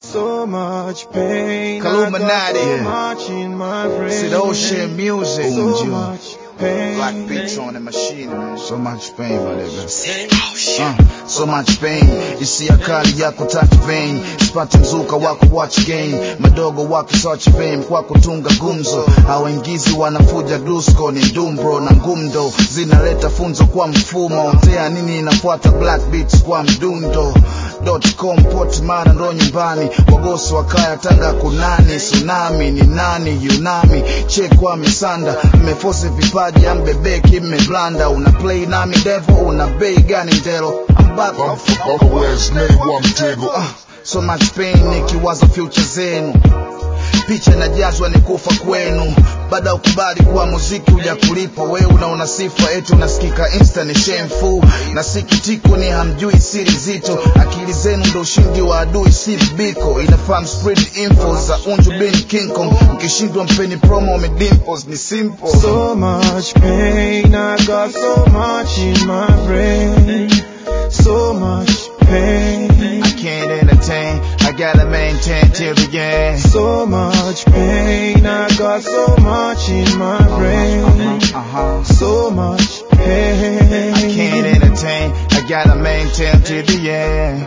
So much pain. Illuminati. I got so Yeah. much in my brain. See ocean music. So June. much pain. Black beats on the machine, man. So much pain, my nigga. Uh, so much pain hisia kali yako touch vein sipate mzuka wako watch game madogo wako search fame kwa kutunga gumzo hawaingizi wanafuja dusko ni dumbro na ngumdo zinaleta funzo kwa mfumo tea nini inafuata black beats kwa mdundo com port mara ndo nyumbani wagosi wa kaya tanga kunani tsunami ni nani yunami chekwa misanda mmefose vipaji ambebeki mmeblanda una play nami devo una bei gani ndelo I'm back Ah, so much pain nikiwaza future zenu picha inajazwa ni kufa kwenu baada ya ukubali kuwa muziki uja kulipo wewe unaona sifa eti unasikika insta ni shameful na sikitiko ni hamjui siri zito akili zenu ndo ushindi wa adui si biko inafahamu spread info za unju bin king kong ukishindwa mpeni promo umedimpos ni simple So much pain. I got so much in my brain. So much pain. I can't entertain I gotta maintain till the end So much pain. I got so much in my brain. uh-huh. So much pain. I can't entertain I gotta maintain till the end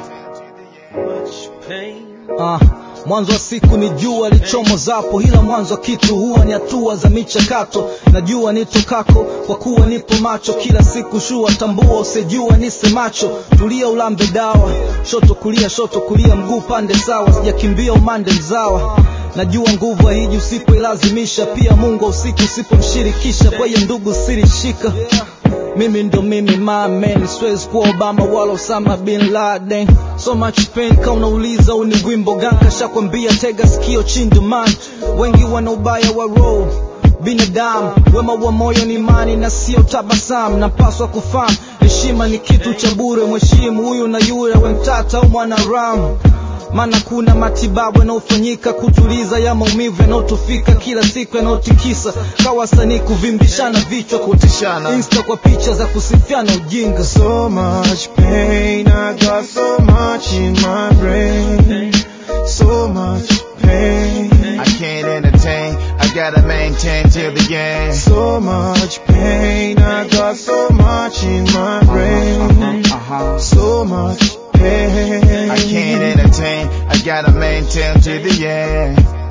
Ah, mwanzo wa siku ni jua lichomozapo, ila mwanzo wa kitu huwa ni hatua za michakato. Najua nitokako kwa kuwa nipo macho kila siku, shua tambua, usijua nisemacho. Tulia ulambe dawa, shoto kulia, shoto kulia, mguu pande sawa, sijakimbia umande mzawa najua nguvu haiji usipoilazimisha pia mungu usiku usipomshirikisha kwa hiyo ndugu sirishika mimi ndo mimi my man siwezi kuwa obama wala osama bin laden so much pain ka unauliza uni wimbo ganka shakwambia tega sikio chindu man wengi wana ubaya wa roho binadamu wema wa moyo ni imani na sio tabasamu napaswa kufahamu heshima ni kitu cha bure mheshimu huyu na yule we mtata au mwanaramu maana kuna matibabu yanayofanyika kutuliza ya maumivu yanayotufika kila siku yanayotikisa kawasanii kuvimbishana vichwa Kutishana. insta kwa picha za kusifiana ujinga So much pain. I got so much in my brain. So much pain. I can't entertain I gotta maintain till the end So much pain. I got so much in my brain. uh-huh. So much pain. I can't entertain I gotta maintain till the end